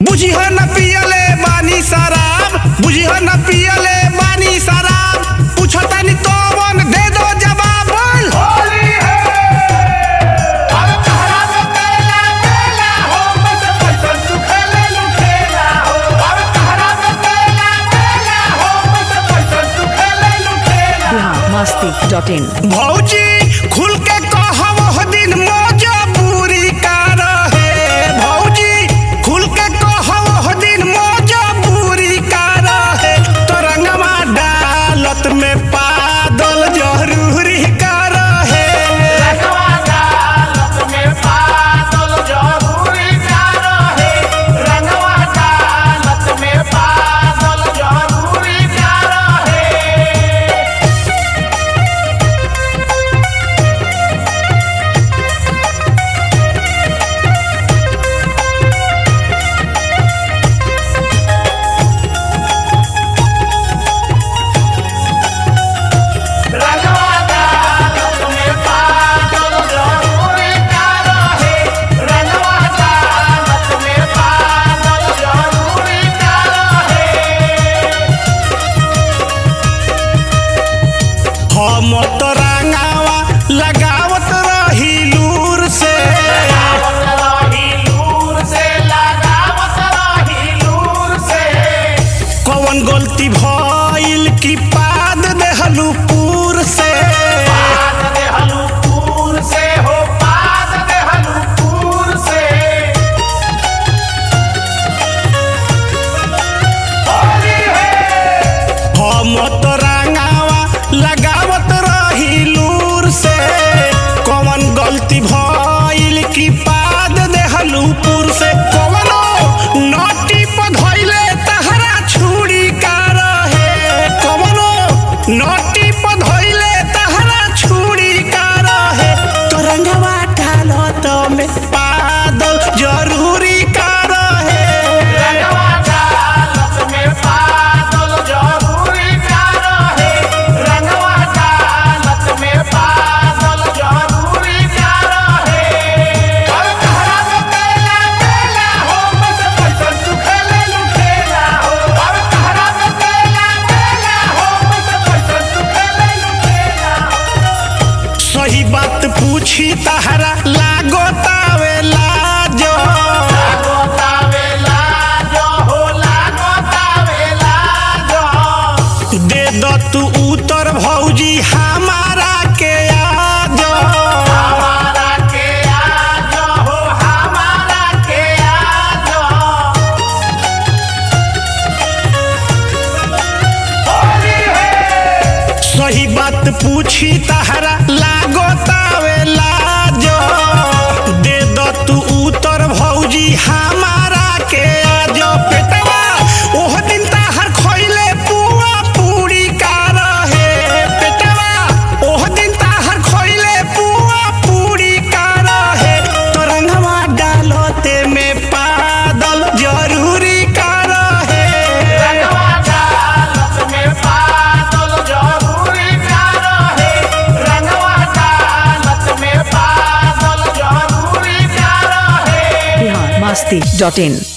बुझिह न पियले बानी शराब बुझिह न पियले बानी शराब पूछतानी तोवन दे दो जवाब बोल होली है अरे तहरा में तेला तेला हो बस पैसन तू खेले लुटेला हो अरे तहरा में तेला तेला हो बस पैसन तू खेले लुटेला बिहार मस्ती डॉट इन भौजी खुल के कहब हो दिन मजबूरी का रहे भौजी खुल के कहब हो दिन मजबूरी का रहे तो रंगवा डालत में पादल जरूरी का रहे रंगवा डालत में पागल जरूरी का रहे रंगवा डालत में पागल जरूरी का रहे रंगवा डालत में पागल जरूरी का रहे रंगवा डालत में पागल जरूरी का रहे हम तो रंगावा लगावत रही लूर से लगावत रही लूर से लगावत रही लूर से कौन गलती भइल की पाद देहलू पूर से पाद देहलू पूर से हो पाद देहलू पूर से होली है हम तो रंगावा लगावत रही लूर से कौन गलती भइल की पाद देहलू पूर से कौनो नटी पधइले तहरा छुरी का रहे कौनो नटी पधइले तहरा छुरी का रहे तो रंगवा डालत में पादल जरूरी का रहे रंगवा डालत में पागल जरूरी का रहे रंगवा डालत में पागल जरूरी का रहे और तहरा में तेला तेला हो बस पैसन तू खेले लुटेला हो और तहरा में तेला तेला हो बस पैसन तू खेले लुटेला हो सही बात पूछी तहरा लागो तावे लाजो लागो तावेला जो हो लागो तावेला जो दे दो तू उतर भौजी हमारा के आजो हमारा के आज हो हमारा के आज होली है सही बात पूछी तहरा लागो तावे लाजो दे दो तू उतर भौजी हमारा के आजो पेटवा ओह दिन तहर खइले पुआ पूरी का रहे पेटवा ओह दिन तहर खइले पुआ पूरी का रहे तो रंगवा डालते में पादल जरूरी का रहे रंगवा डालत में पागल जरूरी का रहे रंगवा डालत में पागल जरूरी का रहे बिहार मस्ती डॉट इन